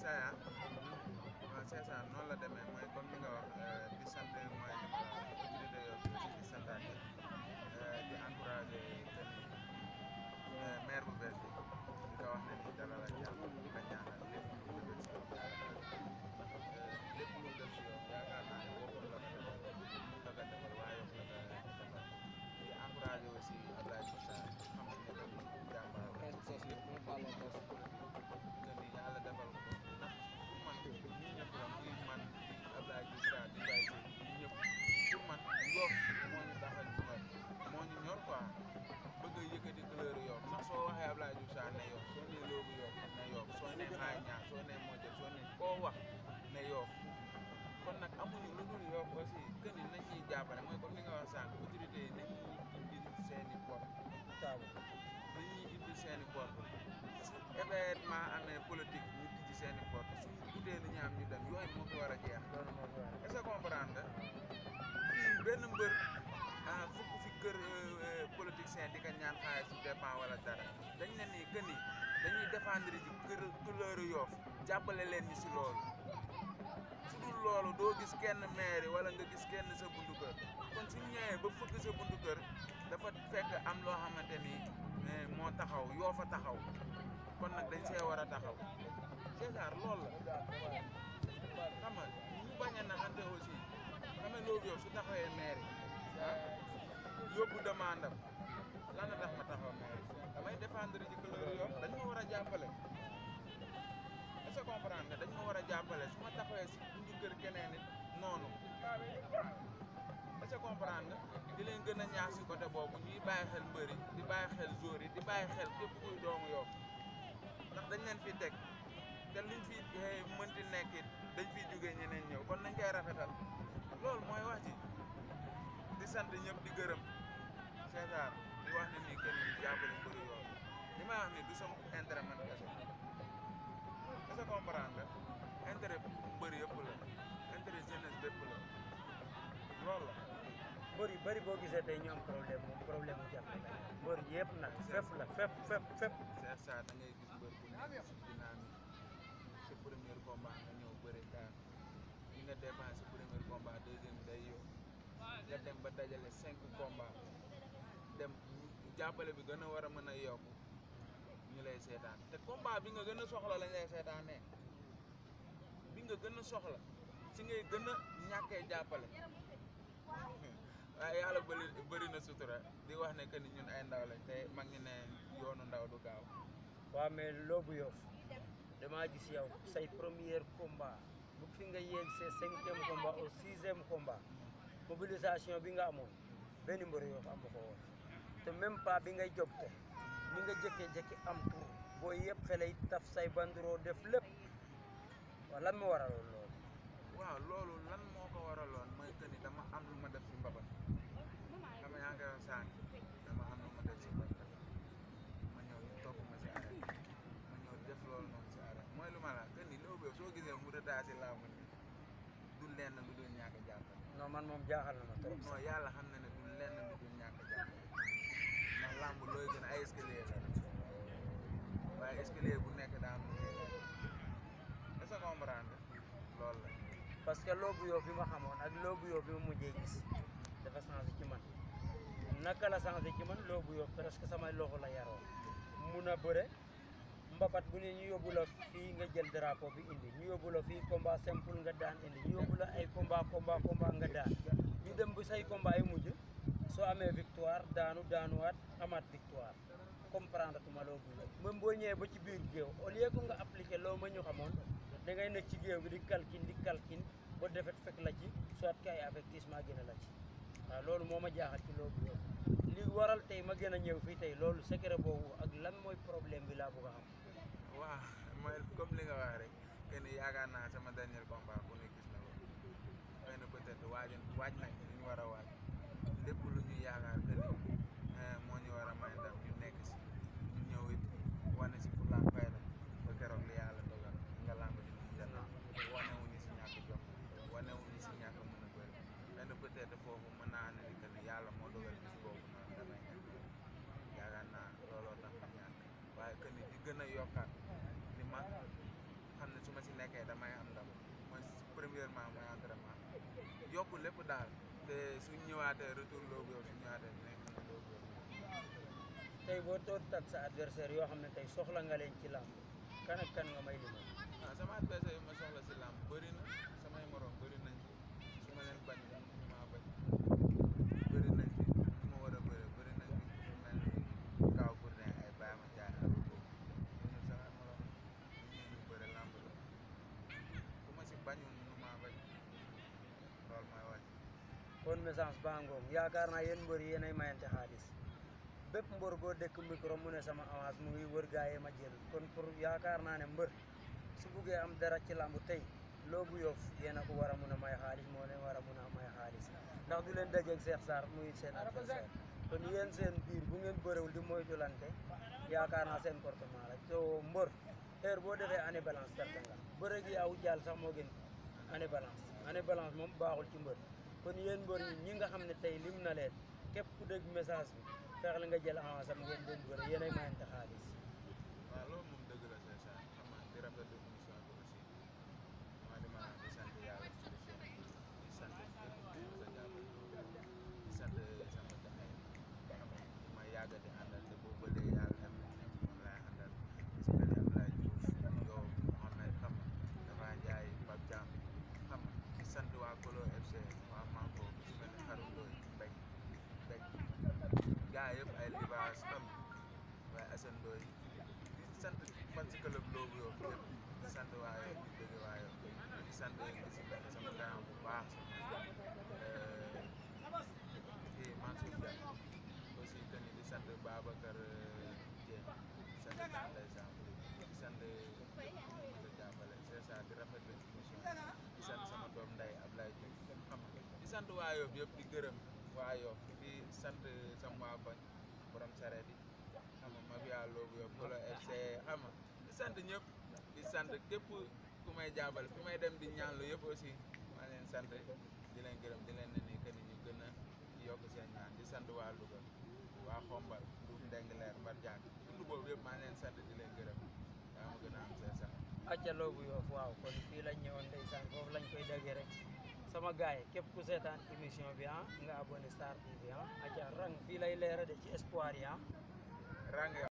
César ah waaw César noonu la demee mooy comme ni nga wax di sant mooy autorité yoo aussi di santaat yi di encouragé que ni maire bu bees bi di ko wax ne ni dalal ak jàmm di ko ñaanal lépp lu mu def si yow ndax lépp lu mu def si yow yaakaar naa ne boppam la ko defal la ko defal waaye yow la ko defal di encouragé aussi Abdoulaye Moussa xam nañ ne tamit jàmbaar la si lépp lu mu def que ni yàlla defal ko ndax pour man ñun ñëpp la muy man Abdoulaye Diouf Sarr di bàyyi si ñun ñëpp pour man Yoff moo ñu tax a ñor moo ñu ñor quoi bëgg a yëkkati couleur Yoff ndax soo waxee Abdoulaye Diouf Sarr ne Yoff soo nee Loobu Yoff ne Yoff soo nee Xaay Ñaar soo nee Modou soo nee koo wax ne Yoff kon nag amuñu lu dul Yoff aussi que ni nañ ñuy jàppale mooy comme li nga wax sànq autorité yi nañ ñuy indil seen i bopp taabu nañ ñuy indil seen i bopp parce que événement amee politique ñu tijji seen i bopp suñu guddee li ñu am ñu dem yooyu moo fi war a jeex loolu moo fi war est-ce que comprendre nga fii benn mbër ah fukk fi kër politicien di ko ñaan xaalis su dépend wala dara dañ ne nii que ni dañuy défendre ci kër couleur Yoff jàppale leen ñi si loolu su dul loolu doo gis kenn maire wala nga gis kenn sa buntu kër kon suñ ñëwee ba fëgg sa buntu kër dafa fekk am loo xamante ni eh, moo taxaw yoo fa taxaw kon nag dañ see war a taxaw César loolu la xam nga ñu bañ a naxante aussi xam nga loolu yow su taxawee maire yi ah yóbbu demande am lan la tax ma taxaw maire yi damay défendre ci couleur Yoff dañ ma war a jàppale est-ce que comprendre nga dañ ma war a jàppale su ma taxawee si buntu kër keneen nit noonu est-ce que comprendre nga di leen gën a ñaax si côté boobu ñuy bàyyi xel mbëri di bàyyi xel joueurs yi di bàyyi xel képp kuy doomu Yoff ndax dañ leen fi teg te luñ fi eh, mënti nekk it dañ fiy jógee ñeneen ñëw kon nañ koy rafetal loolu mooy wax ji di sant ñëpp di gërëm César di wax ne nii kenn ñu jàppale mbëri Yoff li may wax ni du sama intérêt man kese est-ce que comprendre nga intérêt mbëri yëpp la intérêt jeunesse bépp la loolu la mbër yu bëri boo gisee tey ñu am problème moom problème mu jàppale la mbër yëpp nag fépp la fépp fépp fépp Cheikh Sarr da ngay gis mbër bu nekk si dynamique sa premier combat nga ñëw bëri kaan li nga dépensé premier combat deuxième day yow nga dem ba dajale cinq combat dem jàppale bi gën a war a mën a yokk ñu lay seetaan te combat bi nga gën a soxla lañ lay seetaanee bi nga gën a soxla si ngay gën a ñàkkee jàppale waaye yàlla bëri bëri na sutura di wax ne que ni ñun ay ndaw lañ te mag ñi ne yoonu ndaw du gaaw waaw mais Loobu Yoff damaa gis yow say premier combat bu fi nga yéeg sa cinquième combat au sixième combat mobilisation bi nga amoon benn mbër Yoff amu ko woon te même pas bi ngay jóg te ni nga jëkkee-jëkki am tur booy yëpp xale yi taf say bandiroo def lépp waaw lan moo waraloon loolu waaw loolu lan moo ko waraloon mooy que ni dama am lu ma def si mbabat xam nga yaa ngi koy wax sànq dama am lu ma def si mbabat ma ñëw ñu topp ma si arrêt ma ñëw def loolu noonu si arrêt mooy lu ma la que ni Loobu Yoff soo gisee mu rëddaa si làmb ni du lenn lu dul ñàkk a jàppale non man moom jaaxal na ma trop non yàlla xam na ne du lenn lu dul ñàkk a jàppale ndax làmb looy gën ay escalier la waaye escalier bu nekk daa am lu muy def est-ce que comprendre nga loolu la parce que Loobu Yoff bi ma xamoon ak Loobu Yoff bi ma mujjee gis dafa changé ci man naka la changé ci man Loobu Yoff presque samay loxo la yaroo mun a bëre mbapat bu ne ñu yóbbu la fii nga jël drapeau bi indi ñu yóbbu la fii combat simple nga daan indi ñu yóbbu la ay combat combat combat nga daan ñu dem bu say combat yi mujj soo amee victoire daanu daanuwaat amaat victoire comprendre tuma Loobu Yoff même boo ñëwee ba ci biir géew au lieu que nga appliqué loo ma ñu xamoon da ngay nekk ci géew bi di kalkin di kalkin ba defet fekk la ci soit que ay avertissement gën a la ci waaw loolu moo ma jaaxal ci Loobu Yoff li waral tey ma gën a ñëw fii tey loolu secret boobu ak lan mooy problème bi laa bëgg a xam waaw mooy comme li nga wax rek que ni yaakaar naa sama dernier combat ku ne gis na ko xëy na peut-être waaj waaj nañ li ñu war a waaj lépp lu ñu yaakaar que ni moo ñu war a may ndam ñu nekk si ñu ñëw it wane si fulla ak fayda ba keroog li yàlla dogal nga làmb di ñu jënd wane wuñu si ñàkk jom wane wuñu si ñàkk mën a bëri benn peut-être foofu mën naa ne que ni yàlla moo dogal bis boobu noonu damay ñàkk yaakaar naa looloo tax ma ñàkk waaye que ni di gën a yokkaat li ma xam ne su ma si nekk nekkee damay am ndam mooy premièrement mooy entraînement yokku lépp daal te suñ ñëwaatee retour loobu yow suñ ñëwaatee dinañ xam ne loobu yow tey boo toog tat sa adversaire yoo xam ne tey soxla nga leen ci làmb kan ak kan nga may limal ah sama adversaire yi ma soxla si làmb bëri na samay morom bëri nañ fi su ma leen bañ ñu maa bañ bëri nañ fi ñu ma war a bëri bëri nañ fi ku mel ni Kaw Gourdin ay Baye Ma Ndiaye ak boobu ñooñu samay morom ñu ñu bëri làmb la ku ma si bañul mënu maa bañ loolu mooy wax kon message baa ngoog yaakaar naa yéen mbër yéenay mayante xaalis bépp mbër boo dëkk micro mu ne sama avance mu ngi wër gaa yi ma jël kon pour yaakaar naa ne mbër su buggee am dara ci làmb tey loobu yof yéen a ko war a mun a may xaalis moo leen war a mun a may xaalis ndax du leen dajeeg Cheikh Sarr muy seen adversaire kon yéen seen biir bu ngeen bëréwul di moytulante yaakaar naa seen comportement la so mbër heure boo defee année balance perte nga bëre gi aw jàll sax moo gën année balance année balance moom baaxul ci mbër kon yéen mbër yi ñi nga xam ne tey lim na leen képp ku dégg message bi fexe la nga jël avance am ngeen doon bëre yéenay mayante xaalis waaw loolu moom dëgg la c'est ça xam nga di rafetlu émission bi aussi maa di ma di sant yàlla ci émission bi di sant képp ku ma sa jàppale di sant sama gaay xam nga ñu ma yàgg di àndal te boobu ba léegi yàlla def na ne moom laay àndal gis nga ne Abdoulaye Diouf yow Mohamed xam nga dafa njaay Pape Thiam xam nga di sant waa Kolo FC waa Manko ku si mel ne Xarum Ndoy Mbéj Mbéj gaa yëpp ay libaas xam nga waaye Assane Ndoye di sant fan si club loobu yow yëpp di sant waa yow di bëgg waa yow di sant di si mel ne sama grand bu baax sama kii Mansour Dia aussi que ni di sant Babacar Dieng di sant Tante Samb di sant ma sa jàppale c'est ça di rafetlu émission di sant sama doom nday Ablaye Diouf xam nga di sant waa yow yëpp di gërëm waa yow di sant sama waa koñ borom sareet yi xam nga mafia loobu yow Kolo FC xam nga di sant ñëpp di sant képp ku may jàppale fi may dem di ñaanlu yëpp aussi maa leen sant di leen gërëm di leen ne nii que ni ñu gën a yokk seen ñaan di sant waa Louga waa Xombal Ndouf Ndengler Mbar Diack tund boobu yëpp maa leen sant di leen gërëm yaa ma gën a am seen sant acca loobu yoof waaw kon fii lañ ñëwoon ndeysaan foofu lañ koy déggee rek sama gaay yi képp ku seetaan émission bi ah nga abonné Star TV ah acca rang fii lay leera de ci espoir yi ah rang